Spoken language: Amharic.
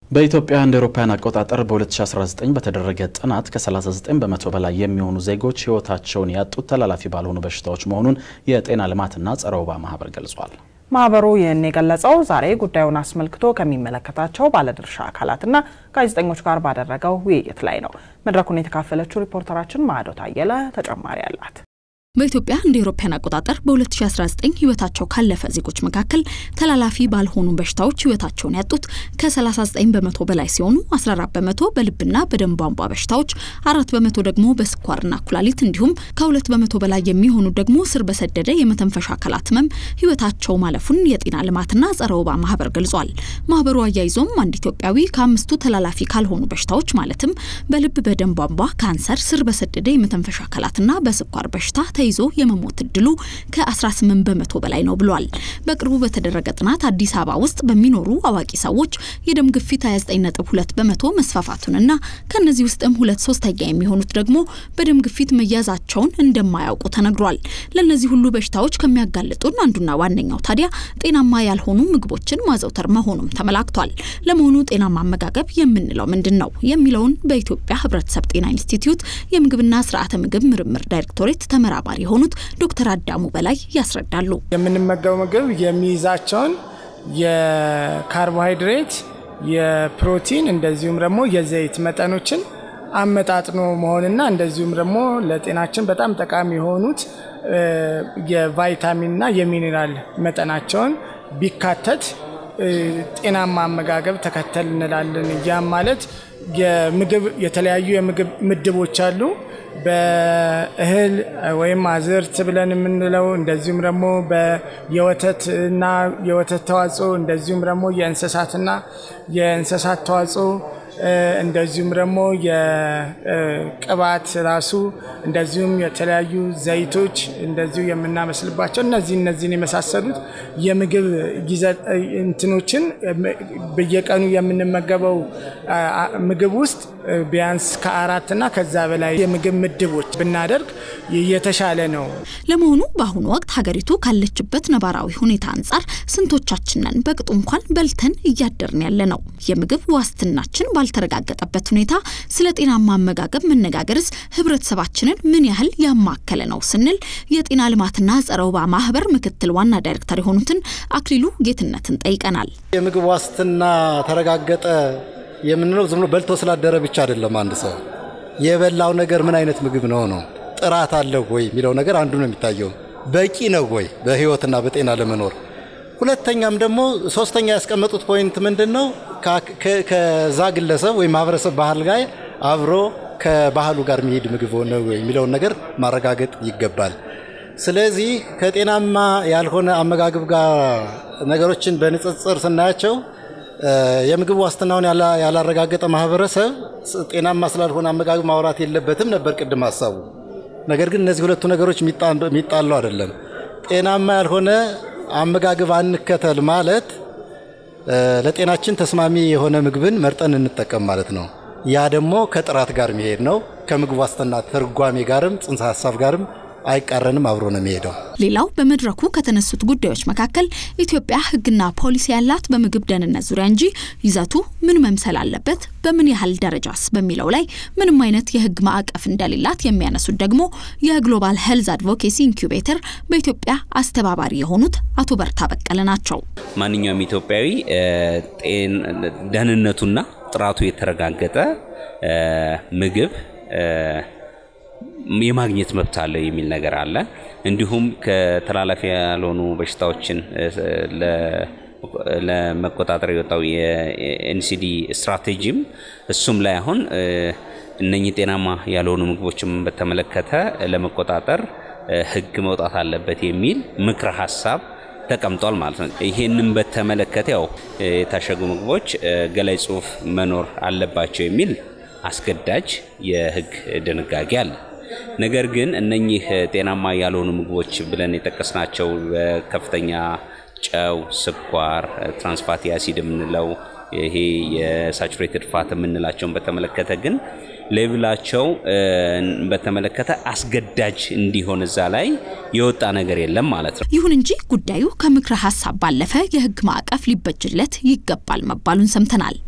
በኢትዮጵያ እንደ አውሮፓውያን አቆጣጠር በ2019 በተደረገ ጥናት ከ39 በመቶ በላይ የሚሆኑ ዜጎች ሕይወታቸውን ያጡት ተላላፊ ባልሆኑ በሽታዎች መሆኑን የጤና ልማትና ጸረ ወባ ማህበር ገልጿል። ማህበሩ ይህን የገለጸው ዛሬ ጉዳዩን አስመልክቶ ከሚመለከታቸው ባለድርሻ አካላትና ጋዜጠኞች ጋር ባደረገው ውይይት ላይ ነው። መድረኩን የተካፈለችው ሪፖርተራችን ማዕዶት አየለ ተጨማሪ አላት። በኢትዮጵያ እንደ አውሮፓውያን አቆጣጠር በ2019 ህይወታቸው ካለፈ ዜጎች መካከል ተላላፊ ባልሆኑ በሽታዎች ህይወታቸውን ያጡት ከ39 በመቶ በላይ ሲሆኑ 14 በመቶ በልብና በደም ቧንቧ በሽታዎች፣ አራት በመቶ ደግሞ በስኳርና ኩላሊት እንዲሁም ከሁለት በመቶ በላይ የሚሆኑ ደግሞ ስር በሰደደ የመተንፈሻ አካላት ህመም ህይወታቸው ማለፉን የጤና ልማትና ጸረ ወባ ማህበር ገልጿል። ማህበሩ አያይዞም አንድ ኢትዮጵያዊ ከአምስቱ ተላላፊ ካልሆኑ በሽታዎች ማለትም በልብ በደም ቧንቧ ካንሰር፣ ስር በሰደደ የመተንፈሻ አካላትና በስኳር በሽታ ይዞ የመሞት እድሉ ከ18 በመቶ በላይ ነው ብሏል። በቅርቡ በተደረገ ጥናት አዲስ አበባ ውስጥ በሚኖሩ አዋቂ ሰዎች የደም ግፊት 29.2 በመቶ መስፋፋቱንና ከእነዚህ ውስጥም ሁለት ሶስተኛ የሚሆኑት ደግሞ በደም ግፊት መያዛቸውን እንደማያውቁ ተነግሯል። ለእነዚህ ሁሉ በሽታዎች ከሚያጋልጡን አንዱና ዋነኛው ታዲያ ጤናማ ያልሆኑ ምግቦችን ማዘውተር መሆኑም ተመላክቷል። ለመሆኑ ጤናማ አመጋገብ የምንለው ምንድን ነው የሚለውን በኢትዮጵያ ሕብረተሰብ ጤና ኢንስቲትዩት የምግብና ስርዓተ ምግብ ምርምር ዳይሬክቶሬት ተመራማሪ የሆኑት ዶክተር አዳሙ በላይ ያስረዳሉ። የምንመገበው ምግብ የሚይዛቸውን የካርቦሃይድሬት፣ የፕሮቲን እንደዚሁም ደግሞ የዘይት መጠኖችን አመጣጥኖ መሆንና እንደዚሁም ደግሞ ለጤናችን በጣም ጠቃሚ የሆኑት የቫይታሚንና የሚኔራል መጠናቸውን ቢካተት ጤናማ አመጋገብ ተከተል እንላለን። ያም ማለት የምግብ የተለያዩ የምግብ ምድቦች አሉ። በእህል ወይም አዝርት ብለን የምንለው እንደዚሁም ደግሞ የወተትና የወተት ተዋጽኦ እንደዚሁም ደግሞ የእንስሳትና የእንስሳት ተዋጽኦ እንደዚሁም ደግሞ የቅባት ራሱ እንደዚሁም የተለያዩ ዘይቶች እንደዚሁ የምናመስልባቸው እነዚህ እነዚህን የመሳሰሉት የምግብ እንትኖችን በየቀኑ የምንመገበው ምግብ ውስጥ ቢያንስ ከአራትና ከዛ በላይ የምግብ ምድቦች ብናደርግ የተሻለ ነው። ለመሆኑ በአሁኑ ወቅት ሀገሪቱ ካለችበት ነባራዊ ሁኔታ አንጻር ስንቶቻችንን በቅጡ እንኳን በልተን እያደርን ያለ ነው? የምግብ ዋስትናችን ባልተረጋገጠበት ሁኔታ ስለ ጤናማ አመጋገብ መነጋገርስ ህብረተሰባችንን ምን ያህል ያማከለ ነው ስንል የጤና ልማትና ጸረ ወባ ማህበር ምክትል ዋና ዳይሬክተር የሆኑትን አክሊሉ ጌትነትን ጠይቀናል። የምግብ ዋስትና ተረጋገጠ የምንለው ዝም ብሎ በልቶ ስላደረ ብቻ አይደለም። አንድ ሰው የበላው ነገር ምን አይነት ምግብ ነው ነው ጥራት አለው ወይ የሚለው ነገር አንዱ ነው የሚታየው። በቂ ነው ወይ በህይወትና በጤና ለመኖር። ሁለተኛም ደግሞ ሶስተኛ ያስቀመጡት ፖይንት ምንድን ነው? ከዛ ግለሰብ ወይም ማህበረሰብ ባህል ጋር አብሮ ከባህሉ ጋር የሚሄድ ምግብ ነው የሚለውን ነገር ማረጋገጥ ይገባል። ስለዚህ ከጤናማ ያልሆነ አመጋገብ ጋር ነገሮችን በንጽጽር ስናያቸው የምግብ ዋስትናውን ያላረጋገጠ ማህበረሰብ ጤናማ ስላልሆነ አመጋገብ ማውራት የለበትም ነበር ቅድም ሀሳቡ። ነገር ግን እነዚህ ሁለቱ ነገሮች የሚጣሉ አይደለም። ጤናማ ያልሆነ አመጋገብ አንከተል ማለት ለጤናችን ተስማሚ የሆነ ምግብን መርጠን እንጠቀም ማለት ነው። ያ ደግሞ ከጥራት ጋር የሚሄድ ነው። ከምግብ ዋስትና ትርጓሜ ጋርም ጽንሰ ሀሳብ ጋርም አይቃረንም፣ አብሮ ነው የሚሄደው። ሌላው በመድረኩ ከተነሱት ጉዳዮች መካከል ኢትዮጵያ ሕግና ፖሊሲ ያላት በምግብ ደህንነት ዙሪያ እንጂ ይዘቱ ምን መምሰል አለበት፣ በምን ያህል ደረጃስ በሚለው ላይ ምንም አይነት የሕግ ማዕቀፍ እንደሌላት የሚያነሱት ደግሞ የግሎባል ሄልዝ አድቮኬሲ ኢንኩቤተር በኢትዮጵያ አስተባባሪ የሆኑት አቶ በርታ በቀለ ናቸው። ማንኛውም ኢትዮጵያዊ ደህንነቱና ጥራቱ የተረጋገጠ ምግብ የማግኘት መብት አለው የሚል ነገር አለ። እንዲሁም ከተላላፊ ያልሆኑ በሽታዎችን ለመቆጣጠር የወጣው የኤንሲዲ ስትራቴጂም እሱም ላይ አሁን እነኚህ ጤናማ ያልሆኑ ምግቦችን በተመለከተ ለመቆጣጠር ህግ መውጣት አለበት የሚል ምክረ ሀሳብ ተቀምጧል ማለት ነው። ይሄንን በተመለከተ ያው የታሸጉ ምግቦች ገላይ ጽሁፍ መኖር አለባቸው የሚል አስገዳጅ የህግ ድንጋጌ አለ። ነገር ግን እነኚህ ጤናማ ያልሆኑ ምግቦች ብለን የጠቀስናቸው ከፍተኛ ጨው፣ ስኳር፣ ትራንስፋቲ አሲድ የምንለው ይሄ የሳቹሬትድ ፋት የምንላቸውን በተመለከተ ግን ሌቭላቸው በተመለከተ አስገዳጅ እንዲሆን እዛ ላይ የወጣ ነገር የለም ማለት ነው። ይሁን እንጂ ጉዳዩ ከምክረ ሀሳብ ባለፈ የህግ ማዕቀፍ ሊበጅለት ይገባል መባሉን ሰምተናል።